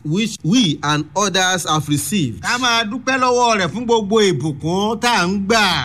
which we and others have received. ká máa dúpẹ́ lọ́wọ́ rẹ̀ fún gbogbo ìbùkún tá à ń gbà.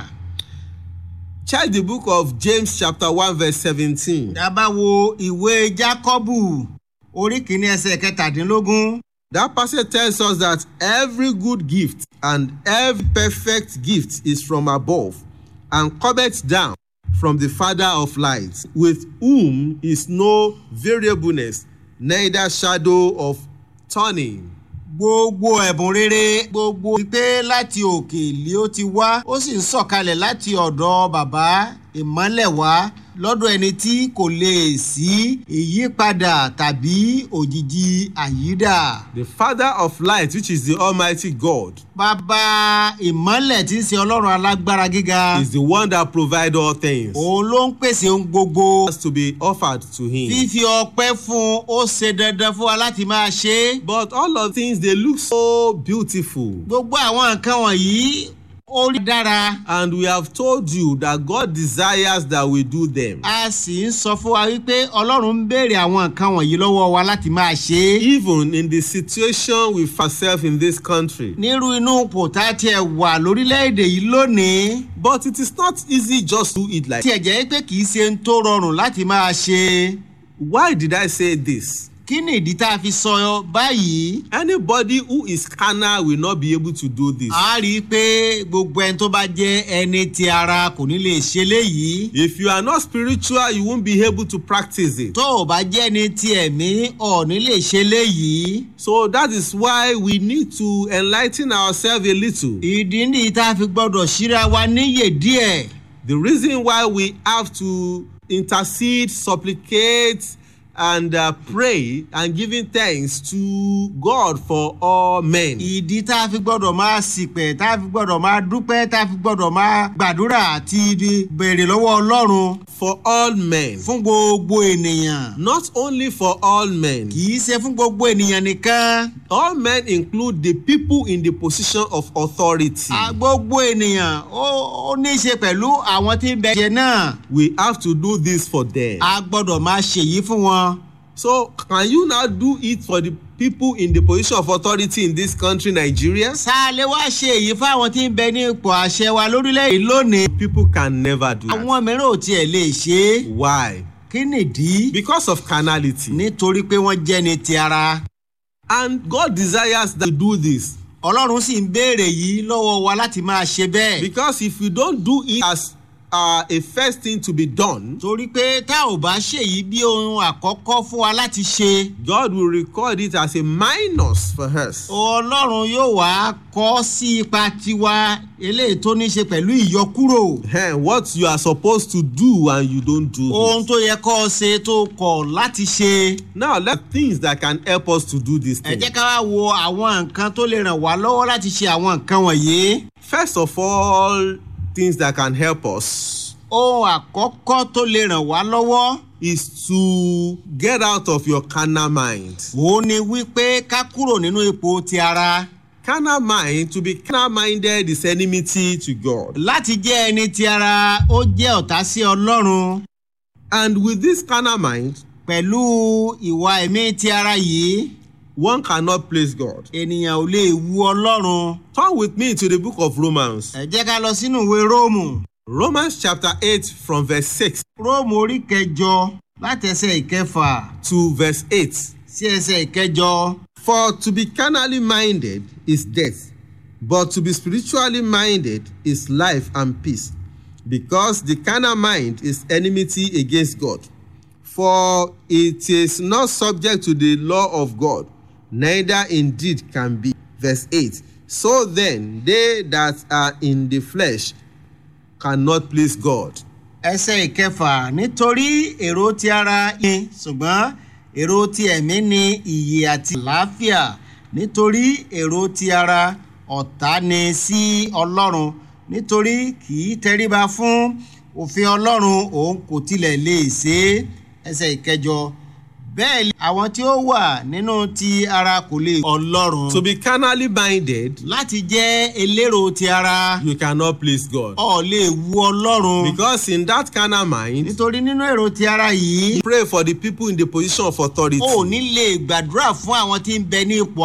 Check the book of James chapter 1 verse 17. tá a bá wo ìwé jákọ́bù orí kìíní ẹsẹ̀ kẹtàdínlógún. That passage tells us that every good gift and every perfect gift is from above and cometh down from the Father of lights, with whom is no variableness, neither shadow of turning. gbogbo ẹ̀bùn rere gbogbo pé láti òkè lé ó ti wá ó sì ń sọ̀kalẹ̀ láti ọ̀dọ̀ bàbá ìmọ́lẹ̀ wá lọ́dọ̀ ẹni tí kò lè sí ìyípadà tàbí òjijì àyídà. The Father of light, which is the Almighty God, bàbá ìmọ́lẹ̀ tí ń ṣe ọlọ́run alágbára gíga is the one that provides all things. òun ló ń pèsè ohun gbogbo Has to be offered to Him. fífi ọpẹ́ fún un ó ṣe dandan fún wa láti máa ṣe é. But all of things they look so beautiful. gbogbo àwọn nǹkan wọ̀nyí ó rí dára. And we have told you that God desires that we do them. a sì ń sọ fún wa wípé ọlọ́run ń béèrè àwọn nǹkan wọ̀nyí lọ́wọ́ wa láti máa ṣe é. Even in the situation we find ourselves in this country. nírú inú ipò tá a tiẹ̀ wà lórílẹ̀‐èdè yìí lónìí. But it is not easy just to eat like tiẹ̀ jẹ́ pé kì í ṣe ń tó rọrùn láti máa ṣe. Why did I say this? kí ni ìdí tá a fi sọ báyìí? Anybody who is carnal will not be able to do this. a rí i pé gbogbo ẹni tó bá jẹ́ ẹni ti ara kò ní lè ṣe léyìí. If you are not spiritual, you won't be able to practice it. tó o bá jẹ́ ẹni ti ẹ̀mí ọ̀ ní lè ṣe léyìí. So that is why we need to enlighten ourselves a little. ìdí nìyí tá a fi gbọ́dọ̀ ṣíra wa níyè díẹ̀. The reason why we have to intercede, supplicate, and uh, pray and giving thanks to God for all men. ìdí tá a fi gbọ́dọ̀ máa sìpẹ̀ tá a fi gbọ́dọ̀ máa dúpẹ́ tá a fi gbọ́dọ̀ máa gbàdúrà àti di- béèrè lọ́wọ́ ọlọ́run For all men. fún gbogbo ènìyàn. Not only for all men. kì í ṣe fún gbogbo ènìyàn nìkan. All men include the people in the position of authority. a gbogbo ènìyàn ó ó ní í ṣe pẹ̀lú àwọn tí ń bẹ jẹ náà. We have to do this for them. a gbọ́dọ̀ máa ṣèyí fún wọn. So can you now do it for the people in the position of authority in this country, Nigeria? sáálé wá ṣe èyí fáwọn tí ń bẹ ní ipò àṣẹ wa lórílẹ̀‐èdè lónìí. People can never do that. àwọn mìíràn ò tiẹ̀ lè ṣe é. Why? kí nìdí? Because of carnality. nítorí pé wọ́n jẹ́ ní ti ara. And God desires that we do this. ọlọ́run sì ń béèrè yìí lọ́wọ́ wa láti máa ṣe bẹ́ẹ̀. Because if we don't do it as uh, a first thing to be done, torí pé tá ò bá ṣèyí bí ohun àkọ́kọ́ fún wa láti ṣe. God will record it as a minus for us. ọlọ́run yóò wá kọ́ sí ipa tiwa eléyìí tó ní ṣe pẹ̀lú ìyọkúrò. Hey, what you are supposed to do and you don't do ohun it. tó yẹ kọ́ ọ ṣe tó kọ̀ láti ṣe. Now, let things that can help us to do this ẹ thing. jẹ́ ká wá wo àwọn nǹkan tó lè ràn wá lọ́wọ́ láti ṣe àwọn nǹkan wọ̀nyí. First of all, things that can help us ohun àkọ́kọ́ tó lè ràn wá lọ́wọ́. is to get out of your carnal mind. òun ni wípé ká kúrò nínú ipò ti ara. Carnal mind, to be carnal minded is enmity to God. láti jẹ́ ẹni ti ara ó jẹ́ ọ̀tá sí ọlọ́run. And with this carnal mind, pẹ̀lú ìwà ẹ̀mí ti ara yìí one cannot please God. ènìyàn ò lè wu ọlọ́run. Turn with me to the book of Romans. ẹ jẹ́ ká lọ sínú ìwé róòmù. Romans chapter 8 from verse 6 róòmù orí kẹjọ láti ẹsẹ̀ ìkẹfà to verse 8. sí ẹsẹ̀ ìkẹjọ. For to be carnally minded is death, but to be spiritually minded is life and peace. Because the carnal mind is enmity against God. For it is not subject to the law of God, neither indeed can be. Verse 8. So then, they that are in the flesh cannot please God. ẹsẹ̀ ìkẹfà nítorí èrò ti ara yín ṣùgbọ́n èrò ti ẹ̀mí ni ìyè àti àlàáfíà nítorí èrò ti ara ọ̀tá ni sí ọlọ́run nítorí kì í tẹríba fún òfin ọlọ́run òun kò tilẹ̀ lè ṣe é ẹsẹ̀ ìkẹjọ bẹ́ẹ̀ ni àwọn tí ó wà nínú ti ara kò lè ọlọ́run To be carnally minded, láti jẹ́ elérò ti ara you cannot please God. ọ̀ lè wu ọlọ́run Because in that carnal mind, nítorí nínú èrò ti ara yìí pray for the people in the position of authority. o ò ní lè gbàdúrà fún àwọn tí ń bẹ ní ipò